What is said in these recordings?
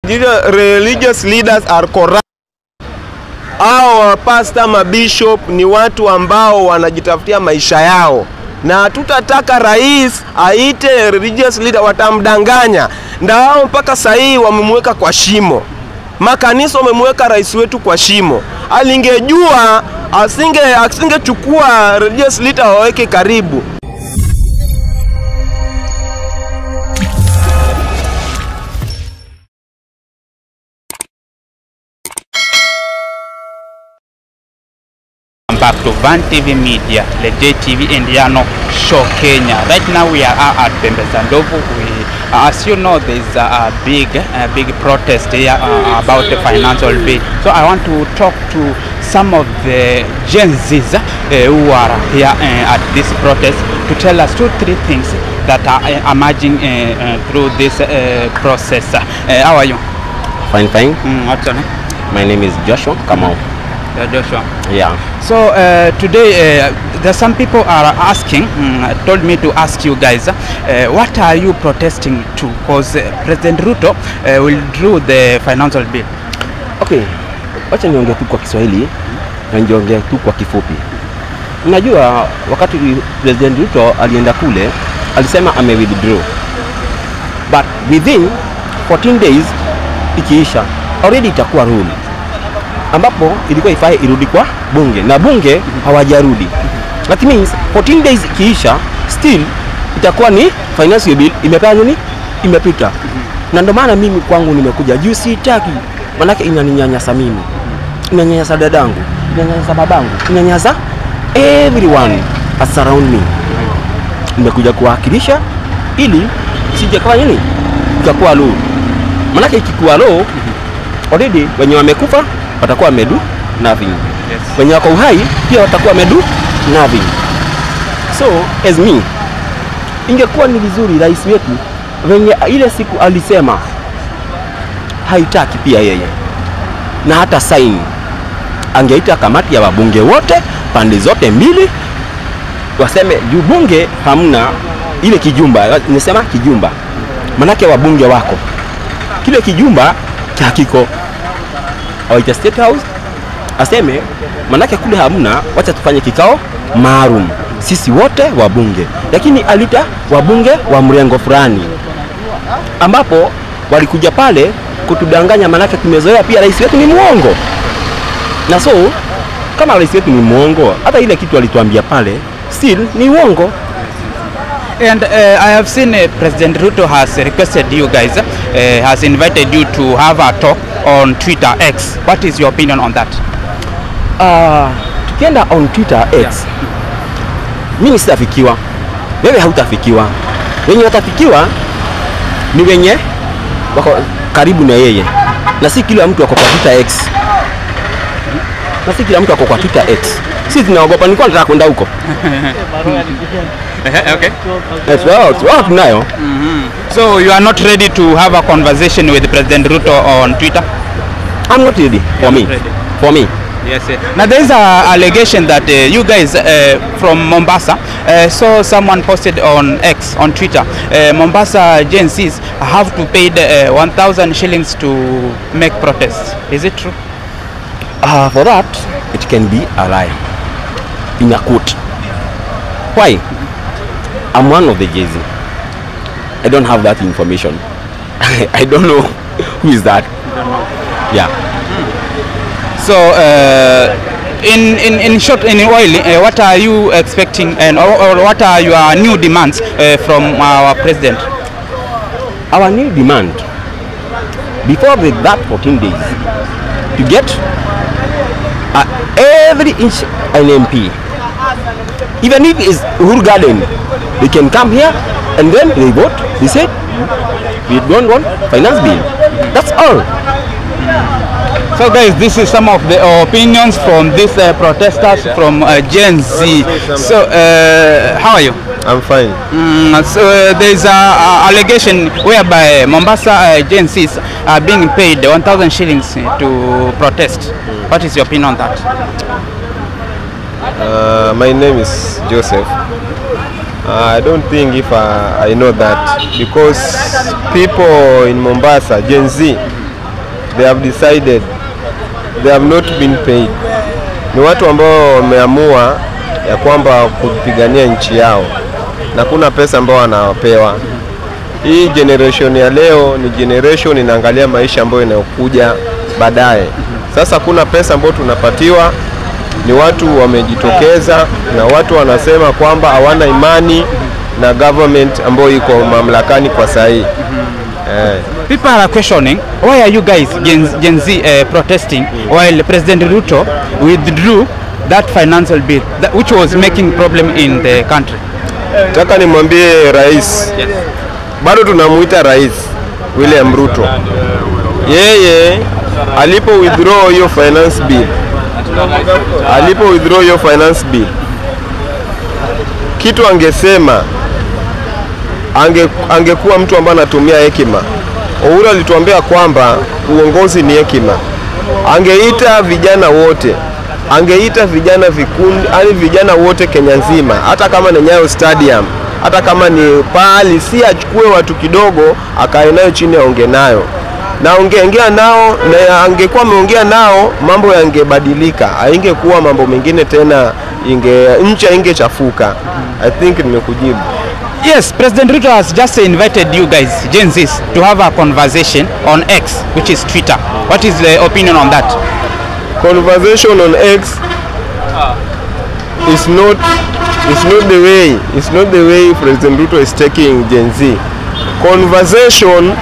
religious, religious leaders are corrupt. Hao pasta mabishop ni watu ambao wanajitafutia maisha yao, na hatutataka rais aite religious leader, watamdanganya. Na hao mpaka sahii wamemweka kwa shimo, makanisa wamemweka rais wetu kwa shimo. Alingejua asinge asingechukua religious leader waweke karibu. back to Van TV Media, the JTV Indiano Show Kenya. Right now we are at Bembeza Ndovu. We, uh, as you know, there is a, a big, a big protest here uh, about the financial bill. So I want to talk to some of the Gen Zs uh, who are here uh, at this protest to tell us two, three things that are uh, emerging uh, uh, through this uh, process. Uh, how are you? Fine, fine. Mm, what's your name? My name is Joshua Kamau. Uh, Joshua. Yeah. So uh, today, uh, there's some people are asking, mm, told me to ask you guys, uh, what are you protesting to? Because uh, President Ruto uh, will draw the financial bill. Okay, wacha niongee tu kwa Kiswahili na niongee tu kwa kifupi. Unajua, wakati President Ruto alienda kule alisema ame withdraw, but within 14 days ikiisha already itakuwa rule ambapo ilikuwa ifai irudi kwa bunge na bunge hawajarudi. That means 14 days ikiisha still itakuwa ni financial bill imepea nini, imepita. Na ndio maana mimi kwangu nimekuja juu, sitaki manake inaninyanyasa mimi, inanyanyasa dadangu, inanyanyasa babangu, inanyanyasa everyone as around me. Nimekuja kuwakilisha ili sije kama nini ikakuwa low, manake ikikuwa low already wenye wamekufa watakuwa wamedu nothing. Yes. Wenye wako uhai pia watakuwa wamedu nothing. So as me, ingekuwa ni vizuri rais wetu venye ile siku alisema haitaki pia yeye na hata sign, angeita kamati ya wabunge wote pande zote mbili, waseme juu bunge hamna ile kijumba, nisema kijumba, manake wabunge wako kile kijumba hakiko awaita State House aseme, manake kule hamna, wacha tufanye kikao maalum sisi wote wabunge, lakini alita wabunge wa mrengo fulani, ambapo walikuja pale kutudanganya, manake tumezoea pia rais wetu ni mwongo, na so kama rais wetu ni mwongo, hata ile kitu alituambia pale still ni uongo. And uh, I have seen uh, President Ruto has requested you guys, uh, has invited you to have a talk on Twitter X. What is your opinion on that? Uh, tukienda on Twitter X, mimi sitafikiwa, wewe hautafikiwa. Wenye watafikiwa ni wenye wako karibu na yeye, na si kila mtu ako kwa Twitter X, na si kila mtu ako kwa Twitter X. Sisi tunaogopa, nilikuwa nataka kwenda huko. okay. Yes, wao wao tunayo. So you are not ready to have a conversation with President Ruto on Twitter? I'm not ready for me. not ready. For me. Yes. eh. Now there is a allegation that uh, you guys uh, from Mombasa uh, saw someone posted on X on Twitter. Uh, Mombasa Gen Zs have to pay the, uh, 1,000 shillings to make protests. Is it true? Uh, for that, it can be a lie. In a quote. Why? I'm one of the Jay-Z. I don't have that information. I don't know who is that. Yeah. So uh, in, in, in short, in oil, uh, what are you expecting and or, or what are your new demands uh, from our president? Our new demand before the, that 14 days to get uh, every inch an MP. Even if it's Uhuru Garden, they can come here and then they vote. They said, we don't want finance bill. That's all. So guys, this is some of the opinions from these uh, protesters from uh, Gen Z. So uh, how are you? I'm fine. Mm, so uh, there is a, a allegation whereby Mombasa uh, Gen Zs are being paid 1,000 shillings to protest. What is your opinion on that? Uh, my name is Joseph. Uh, I don't think if I, I know that because people in Mombasa, Gen Z, they have decided they have not been paid. Ni watu ambao wameamua ya kwamba kupigania nchi yao na kuna pesa ambao wanapewa. Hii generation ya leo ni generation inaangalia maisha ambayo inayokuja baadaye. Sasa kuna pesa ambayo tunapatiwa, ni watu wamejitokeza na watu wanasema kwamba hawana imani na government ambayo iko mamlakani kwa sasa hii. Eh. People are questioning why are you guys Gen, Gen Z uh, protesting while President Ruto withdrew that financial bill that, which was making problem in the country. Nataka nimwambie rais, bado tunamuita rais William Ruto, yeye alipo withdraw hiyo finance bill, alipo withdraw hiyo finance bill, kitu angesema ange, angekuwa mtu ambaye anatumia hekima. Uhuru alituambia kwamba uongozi ni hekima. Angeita vijana wote, angeita vijana vikundi, yani vijana wote Kenya nzima, hata kama ni Nyayo Stadium, hata kama ni pahali, si achukue watu kidogo akae nayo chini aonge nayo na ongeongea nao, na angekuwa ameongea nao mambo yangebadilika, haingekuwa mambo mengine tena, inge nchi ingechafuka. I think nimekujibu. Yes, President Ruto has just invited you guys, Gen Zs, to have a conversation on X, which is Twitter. What is the opinion on that? conversation on X is not is not the way it's not the way President Ruto is taking Gen Z. Conversation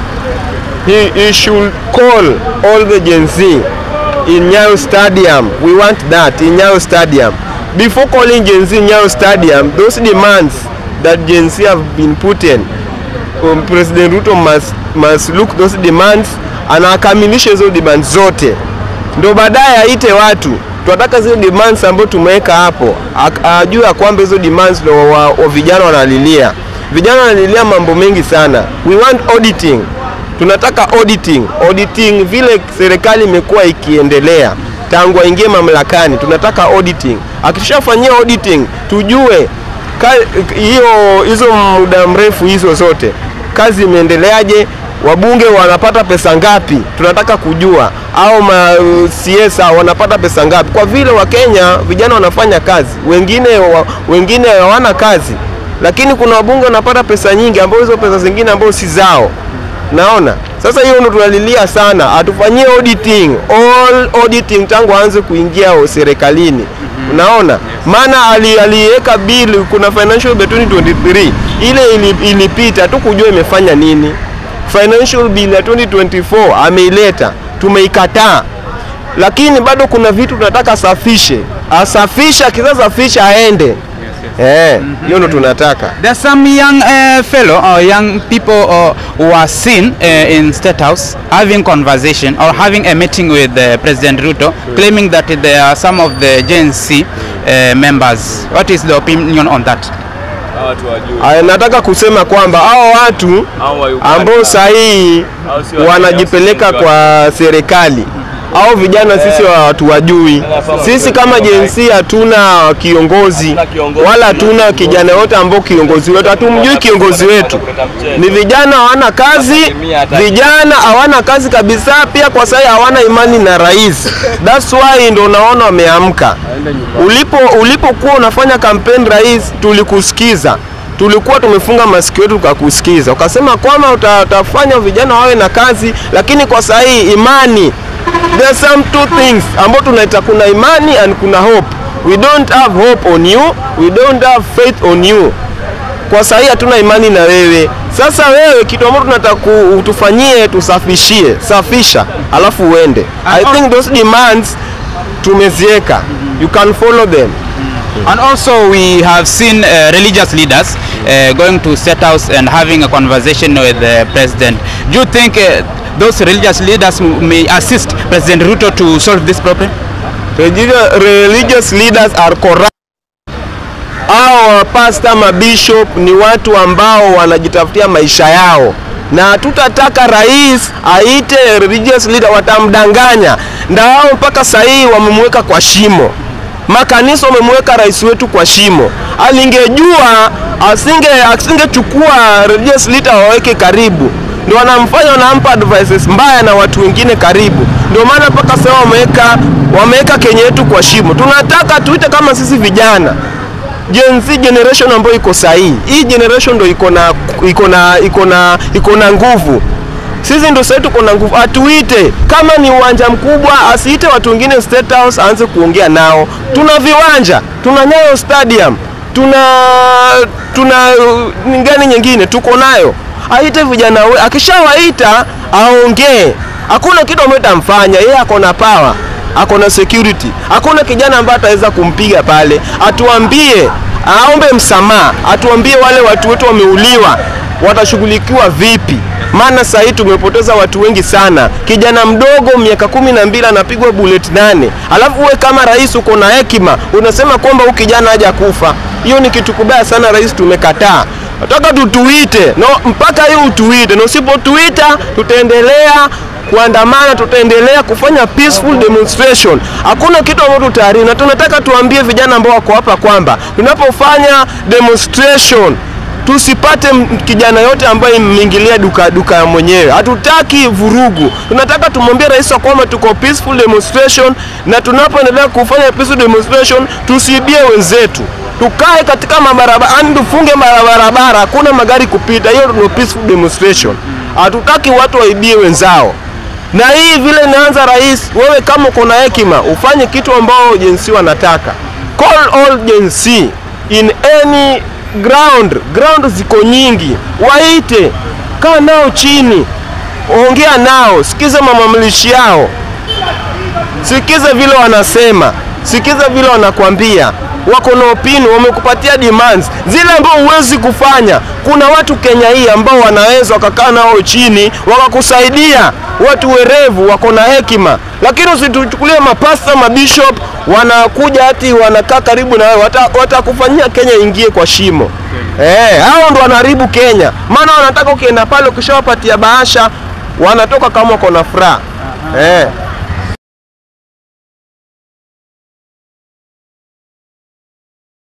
he, he should call all the Gen Z in Nyayo Stadium. We want that in Nyayo Stadium. Before calling Gen Z in Nyayo Stadium, those demands that Gen Z have been put in, um, President Ruto must, must look those demands and akamilishe hizo demands zote ndo baadaye aite watu tunataka zile demands ambazo tumeweka hapo, Ak- ajue ya kwamba hizo demands ndo wa, wa vijana wanalilia. Vijana wanalilia mambo mengi sana. We want auditing, tunataka auditing. Auditing vile serikali imekuwa ikiendelea tangu aingie mamlakani, tunataka auditing. Akishafanyia auditing, tujue ka- hiyo hizo muda mrefu hizo zote kazi imeendeleaje, wabunge wanapata pesa ngapi, tunataka kujua, au ma CS wanapata pesa ngapi, kwa vile Wakenya vijana wanafanya kazi, wengine wa, wengine hawana kazi, lakini kuna wabunge wanapata pesa nyingi, ambao hizo pesa zingine ambao si zao. Naona sasa hiyo ndo tunalilia sana, atufanyie auditing, all auditing tangu aanze kuingia serikalini. Unaona, maana ali- aliweka bill, kuna financial bill 2023 ile ili- ilipita tu kujua imefanya nini. Financial bill ya 2024 ameileta, tumeikataa, lakini bado kuna vitu tunataka asafishe, asafishe, akisasafisha aende. Eh, hiyo ndo tunataka. There's some young uh, fellow or young people uh, who are seen uh, in State House having conversation or having a meeting with uh, President Ruto, claiming that they are some of the Gen Z uh, members. What is the opinion on that? Aya, nataka kusema kwamba hao watu ambao sahihi wanajipeleka kwa serikali au vijana sisi wa watu wajui. Sisi kama jinsi hatuna kiongozi wala hatuna kijana yote ambao kiongozi wetu, hatumjui kiongozi wetu. Ni vijana hawana kazi, vijana hawana kazi kabisa. Pia kwa sasa hawana imani na rais, that's why ndo unaona wameamka. Ulipo ulipokuwa unafanya kampeni rais, tulikusikiza tulikuwa tumefunga masikio yetu tukakusikiza, ukasema kwamba uta- utafanya vijana wawe na kazi, lakini kwa sasa hii imani, there are some two things ambao tunaita, kuna imani and kuna hope. We don't have hope on you, we don't have faith on you. Kwa sasa hii hatuna imani na wewe. Sasa wewe kitu ambacho tunataka ku- utufanyie, tusafishie, safisha, alafu uende. I think those demands tumezieka, you can follow them. And also, we have seen uh, religious leaders uh, going to State House and having a conversation with the president. Do you think uh, those religious leaders m- may assist President Ruto to solve this problem? Religious, religious leaders are corrupt. Hao pasta mabishop ni watu ambao wanajitafutia maisha yao, na hatutataka rais aite religious leader, watamdanganya. Na hao mpaka sasa hii wamemweka kwa shimo, makanisa wamemweka rais wetu kwa shimo. Alingejua asinge asingechukua religious leader waweke karibu ndio wanamfanya wanampa advices mbaya na watu wengine karibu. Ndio maana mpaka sasa wameweka wameweka Kenya yetu kwa shimo. Tunataka tuite kama sisi vijana Gen Z generation ambayo iko sahihi. Hii generation ndio iko na iko na iko na iko na nguvu. Sisi ndio sasa tuko na nguvu. Atuite kama ni uwanja mkubwa, asiite watu wengine State House aanze kuongea nao. Tuna viwanja, tuna Nyayo Stadium, tuna tuna uh, ngani nyingine tuko nayo. Aite vijana we, akishawaita aongee. Hakuna kitu ambacho tamfanya yeye, ako na power ako na security. Hakuna kijana ambaye ataweza kumpiga pale. Atuambie, aombe msamaha, atuambie wale watu wetu wameuliwa watashughulikiwa vipi? Maana sasa hii tumepoteza watu wengi sana. Kijana mdogo miaka kumi na mbili anapigwa bullet nane, alafu uwe kama rais uko na hekima unasema kwamba huyu kijana haja kufa. Hiyo ni kitu kubaya sana, rais, tumekataa. Nataka tutuite no, mpaka hiyo utuite, na usipotuita tutaendelea kuandamana, tutaendelea kufanya peaceful demonstration. Hakuna kitu ambacho tutaharibu, na tunataka tuambie vijana ambao wako hapa kwamba tunapofanya demonstration tusipate m- kijana yote ambaye imeingilia duka duka ya mwenyewe. Hatutaki vurugu, tunataka tumwambie rais wa kwamba tuko peaceful demonstration, na tunapoendelea kufanya peaceful demonstration tusiibie wenzetu tukae katika mabarabara, yani tufunge mabarabara, hakuna magari kupita. Hiyo ndio peaceful demonstration. Hatutaki watu waibie wenzao na hii vile inaanza rais, wewe kama uko na hekima ufanye kitu ambao jensi wanataka. Call all jensi in any ground, ground ziko nyingi, waite, kaa nao chini, ongea nao, sikiza mamamlishi yao, sikiza vile wanasema, sikiza vile wanakwambia wako na opinion, wamekupatia demands zile ambao huwezi kufanya. Kuna watu Kenya hii ambao wanaweza wakakaa nao chini wakakusaidia, watu werevu, wako na hekima, lakini usituchukulie mapasta mabishop wanakuja hati wanakaa karibu na wewe, wata- watakufanyia Kenya ingie kwa shimo. Eh, hao ndo wanaharibu Kenya, maana wanataka ukienda pale ukishawapatia bahasha wanatoka kama wako na furaha eh.